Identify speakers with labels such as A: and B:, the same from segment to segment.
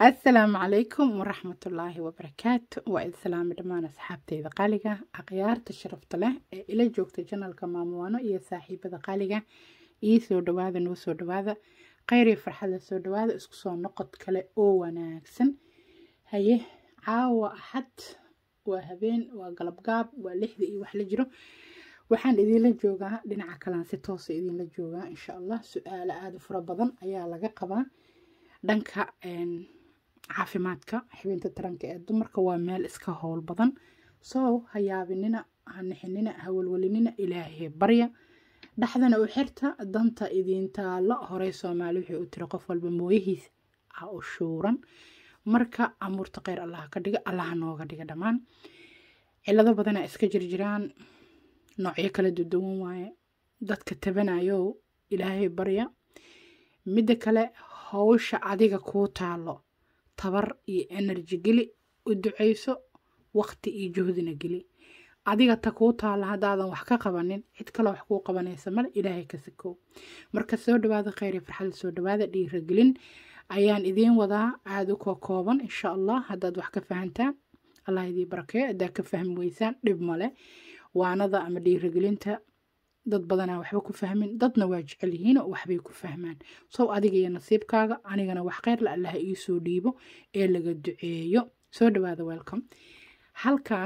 A: asalaamu calaykum waraxmatullaahi wabarakaatu waa id salaami dhammaan asxaabteyda qaaliga akhyaarta sharafta leh ee ila joogta janalka maamuwaano iyo saaxiibada qaaliga ii soo dhawaada noo soo dhawaada kheyr iyo farxadla soo dhawaada isku soo noqod kale oo wanaagsan haye caawa axad waa habeen waa galabgaab waa lixda iyo wax la jiro waxaan idinla joogaa dhinaca kalaan si toosa idinla joogaa insha allah su-aalo aada u fara badan ayaa laga qabaa dhanka caafimaadka xibinta taranka ee dumarka waa meel iska howl badan soo ha yaabinina ha nixinina ha welwelinina ilaahay barya dhexdana u xirta danta idiintaalo horey soomaali wixii u tiri qof walba mooyihiis ah u shuuran marka amuurta kheyr allaha ka dhiga allaha nooga dhiga dhammaan cilado badanaa iska jirjiraan noocyo kala duduwan waaye dadka tabanayo ilaahay barya midda kale howsha adiga kuu taalo tabar iyo enerji geli u duceyso waqti iyo juhdina geli adiga ta kuu taalla haddaadan wax ka qabanin cid kale wax kuu qabanaysa male ilaahay ka sakow marka soo dhawaada kheyr iyo farxada soo dhawaada dhiiragelin ayaan idiin wadaa aada u koo kooban insha allah haddaad wax ka fahantaan allah idii barakeeyo haddaad ka fahmi weysaan dhib male waanada ama dhiiragelinta dad badanaa waxba ku fahmin dadna waa jecel yihiin oo waxbay ku fahmaan sow adiga iyo nasiibkaaga anigana wax kheyrla allaha iisoo dhiibo ee laga duceeyo soo dhawaada welcome halkan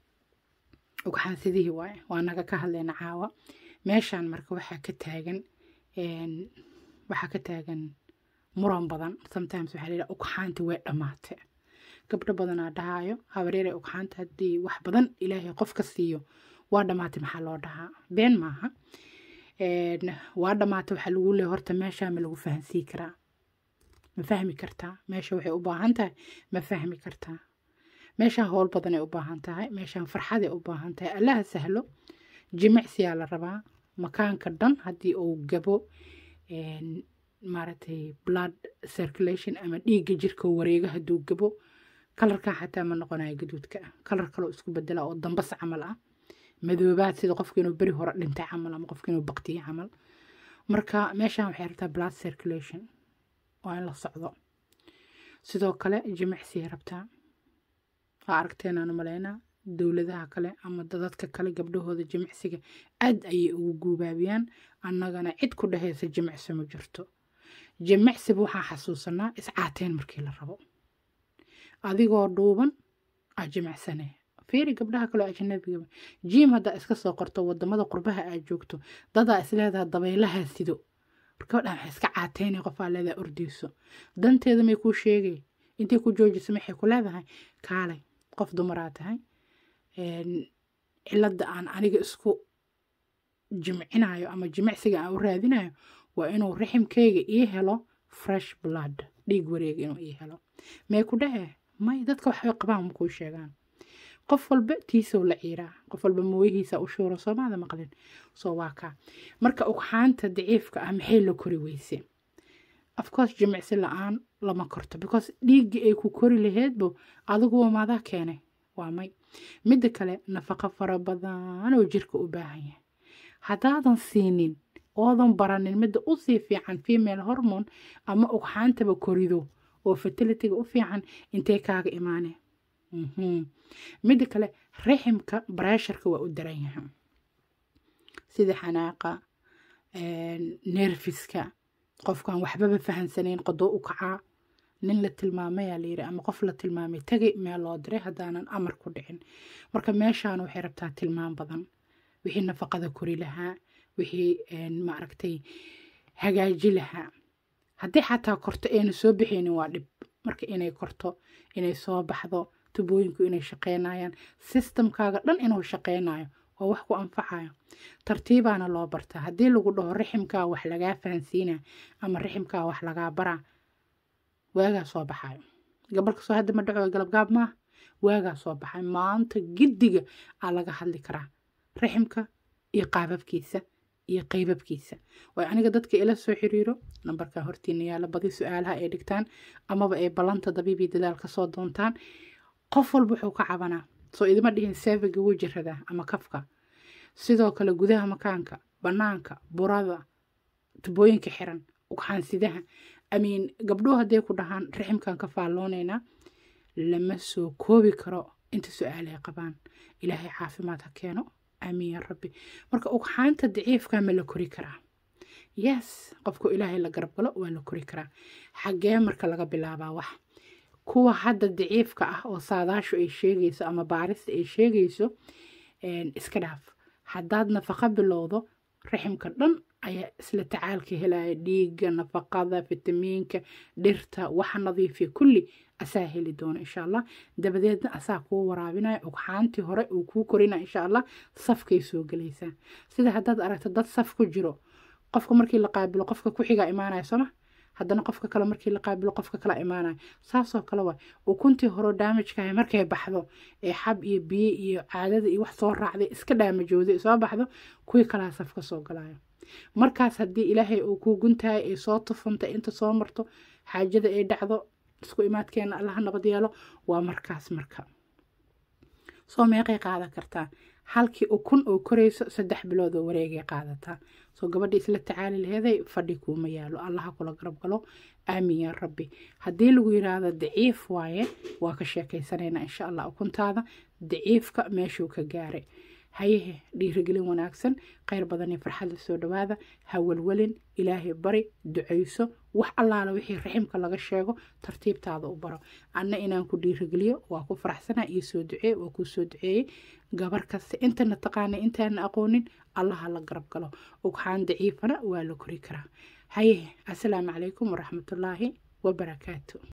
A: ugxaan sidihii waaye waa naga ka hadlayna caawa meeshaan marka waxaa ka taagan waxaa ka taagan muran badan sometimes waxaa layidhaha ugxaanti way dhammaate gabdho badanaa dhahaayo habaryare ugxaanta haddii wax badan ilaahay qofka siiyo waa dhammaatay maxaa loo dhahaa been maaha waa dhammaatay waxaa lagu leeya horta meeshaa ma lagu fahansii karaa ma fahmi kartaa meesha waxay u baahan tahay ma fahmi kartaa meeshaan howl badanay u baahan tahay meeshaan farxaday u baahan tahay allaha sahlo jimicsiyaa la rabaa makaanka dhan haddii uu gabo maaragtay blood circulation ama dhiigga jirka wareega hadduu gabo kalarkaa xataa ma noqonayo gaduudka ah kalar kaloo isku bedela oo dambas camal ah madoobaad sida qofka inuu beri hore dhintay camal ama qofka inuu baqtiye camal marka meeshaan waxay rabtaa blood circulation waa in la socdo sidoo kale jimicsiyay rabtaa waa aragteenaan malaynaa dowladaha kale ama dadadka kale gabdhahooda jimicsiga aad ayay ugu guubaabiyaan annagana cid ku dhehaysa jimicsi ma jirto jimicsiba waxaa xasuusanaa iscaateen markii la rabo adigoo dhuuban aa jimicsane fiiri gabdhaha kaloo ajanabiga jiim haddaa iska soo qorto wadamada qurbaha aad joogto dadaa isleedaha dabaylaha sido gabdhaha waxay iska caateynay qofaa leedaha ordeyso danteeda may kuu sheegay intay ku joojisa maxay ku leedahay kaalay qof dumaraa tahay cilada aan aniga isku jimcinayo ama jimicsiga aan u raadinayo waa inuu raximkayga ii helo fresh blood dhiig wareega inuu ii helo may ku dhahee may dadka waxbay qabaan makuu sheegaan qof walba tiisow la ciiraa qof walba mooyihiisa u shuuro soomaada maqlin soo waa kaa marka ugxaanta daciifka ah maxay la kori weyse afcourse jimicsi la-aan lama korto because dhiiggii ay ku kori laheedbo adiguwa maadaa keenay waa may midda kale nafaqo fara badan oo jirka u baahan yahay haddaadan siinin oodan baranin midda usii fiican female hormone ama ugxaantaba korido oo fertilitiga u fiican intee kaaga imaane midda kale raximka bareesharka waa u daran yahay sida xanaaqa nerfiska qofkaan waxbaba fahansanayn qodoo u kacaa nin la tilmaamayaa layiri ama qof la tilmaamay tagay meel loo diray haddaanan amar ku dhicin marka meeshaan waxay rabtaa tilmaam badan wixii nafaqada kori lahaa wixii maaragtay hagaaji lahaa haddii xataa korto ayna soo bixaynin waa dhib marka inay korto inay soo baxdo tubooyinku inay shaqeynayaan sistamkaaga dhan inuu shaqeynayo waa wax ku anfacayo tartiibaana loo bartaa haddii lagu dhaho raximkaa wax lagaa fahansiina ama raximkaa wax lagaa baraa waagaa soo baxayo gabalka soo hadda ma dhaco galabgaab maaha waagaa soo baxay maanta giddiga aa laga hadli karaa raximka iyo qaababkiisa iyo qaybabkiisa waayo aniga dadka ila soo xiriiro nambarka hortiina yaala badi su-aalaha ay dhigtaan amaba ay ballanta dabiibii dadaal ka soo doontaan qof walba wuxuu ka cabanaa soo idima dhihin seefiga wuu jiradaa ama kafka sidoo kale gudaha makaanka bannaanka burada tubooyinka xiran ugxaansidaha amiin gabdhuhu hadday ku dhahaan raximkan ka faalloonaynaa lama soo koobi karo inta su-aal ay qabaan ilaahay caafimaad ha keeno aamiin ya rabbi marka ugxaanta daciifka ma la kori karaa yes qofku ilaahay la garab galo waa la kori karaa xaggee marka laga bilaabaa wax kuwa hadda daciifka ah oo saadaashu ay sheegayso ama baarista ay sheegayso iska dhaaf haddaad nafaqa bilowdo raximka dhan ayaa isla tacaalka helaya dhiigga nafaqada fitamiinka dhirta waxa nadiifiya kulli asaa heli doona insha allah dabadeedna asaa kuu waraabinaya ugxaantii hore uu kuu korinaya insha allah safkay soo gelaysaa sida haddaad aragto dad saf ku jiro qofka markii la qaabilo qofka ku xigaa imaanaya sooma haddana qofka kale markii la qaabilo qofka kale imaanaya saasoo kale waa ukuntii horo daamajkahay markay baxdo ee xab iyo biyo iyo caadada iyo wax soo raacday iska dhaamajooday soo baxdo kuwii kalaa safka soo galayo markaas haddii ilaahay uu kuu guntahay ay soo tufantay inta soo marto xaajada ay dhacdo isku imaadkeena allaha nabad yeelo waa markaas marka soo meeqay qaadan kartaa halkii ukun oo korayso saddex bilood oo wareegay qaadataa soo gabadha isla tacaali laheeday fadhi kuuma yaalo allaha kula garab galo aamin yaa rabbi haddii lagu yiraahdo daciif waaye waa ka sheekaysanaynaa insha allah ukuntaada daciifka meeshuu ka gaaray hayehe dhiirigelin wanaagsan kheyr badan iyo farxadda soo dhawaada ha welwelin ilaahay bari ducayso wax allaala wixii raximka laga sheego tartiibtaada u baro anna inaan ku dhiirigeliyo waa ku faraxsana iyo soo duceey waa kuu soo duceeyey gabar kasta intana taqaanay intaana aqoonin allaha la garab galo ugxaan daciifana waa la kori karaa hayehe assalaamu calaykum waraxmatullaahi wabarakaatu